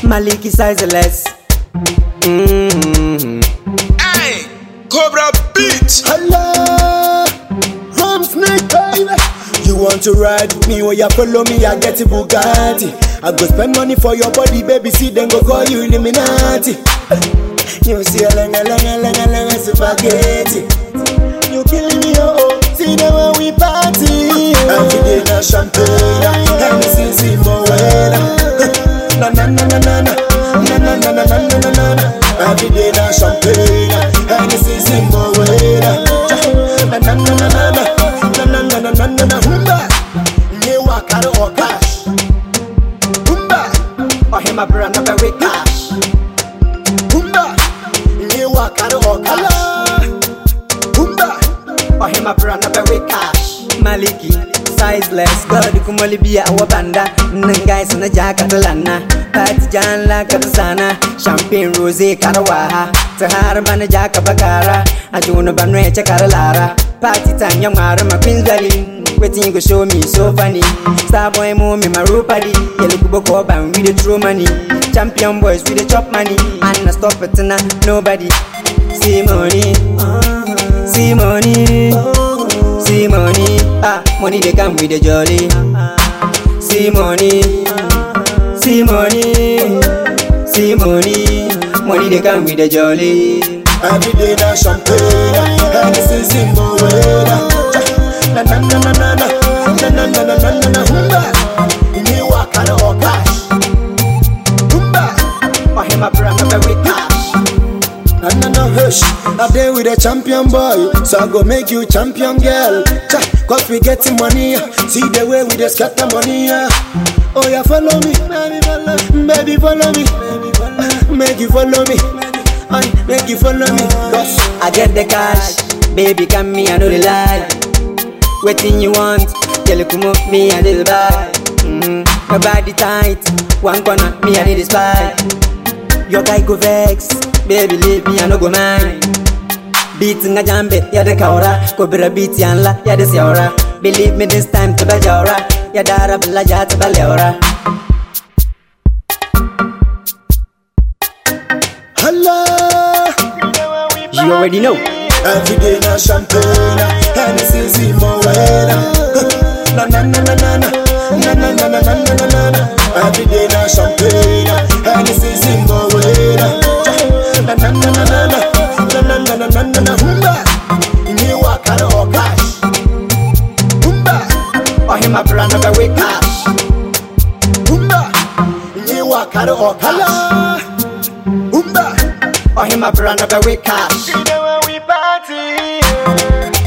Maliki sizeless. Mm-hmm. Hey, Cobra Beat. Hello, Rum Snake baby. You want to ride with me or you follow me? I get a Bugatti. I go spend money for your body, baby. See, then go call you Illuminati. You see a lenga lenga lenga lenga spaghetti. You killing me, oh oh. See the way we party. Every day na champagne, Hennessy, see more Na na na na na na. Na na na na na na na na na. Every day na champagne, Hennessy, see more Na na na na na na. Na na na na na na na. Humba. Nyewa karo or cash. Humba. Ohima brand up with cash. Humba. Nyewa karo or cash. Humba. Ohima brand up with cash. Maliki sizeless. God kumali biya awa banda. Nangai sana jaka talana. Pati janla katasana. Champagne rosé karawaha. Tahara bana jaka bakara. Ajuna banwe chakara lara. Party time young mara my queen's belly. Waiting you go show me so funny. Star boy mo me my rupadi. Yellow kubo koba and we the true money. Champion boys we the chop money. And I stop it na nobody. See money. See money. See money. Ah, money they come with the jolly. See money. See money. See money. Money they come with the jolly. Every day na champagne, Hennessy Zimbo Na na na na na na, na na na na na na na. Humba, Nyewa karo or cash. Humba. Ohima brand up with cash. Na na na hush, I day with a champion boy, so I go make you champion girl. Cha, cause we getting money, see the way we just scatter money. yeah. Oh yeah, follow me, baby follow, baby follow me, make you follow me, Ay, make you follow me. Cause I get the cash, baby come me I know the lie. Waiting you want, tell you come up me a little buy. Mm-hmm. My body tight, one corner me I need a spy. Your guy go vex, baby leave me I no go mind. Beat nga jambe, ya de kaura, kobra beat yanla, ya de siaura. Believe me this time to bajora, ya dara bla ya to baleora. hello. You already know. Every day na champagne, Hennessy Zimbo Na na na na na na, na na na na na na na na na. Every day na champagne, Hennessy Zimbo Na na na na na na, na na na na na na na. Humba, Nyewa karo or cash. Humba, Ohima brand up with cash. humba, Nyewa karo or cash. Humba. Ohima brand up with cash. See the way we party.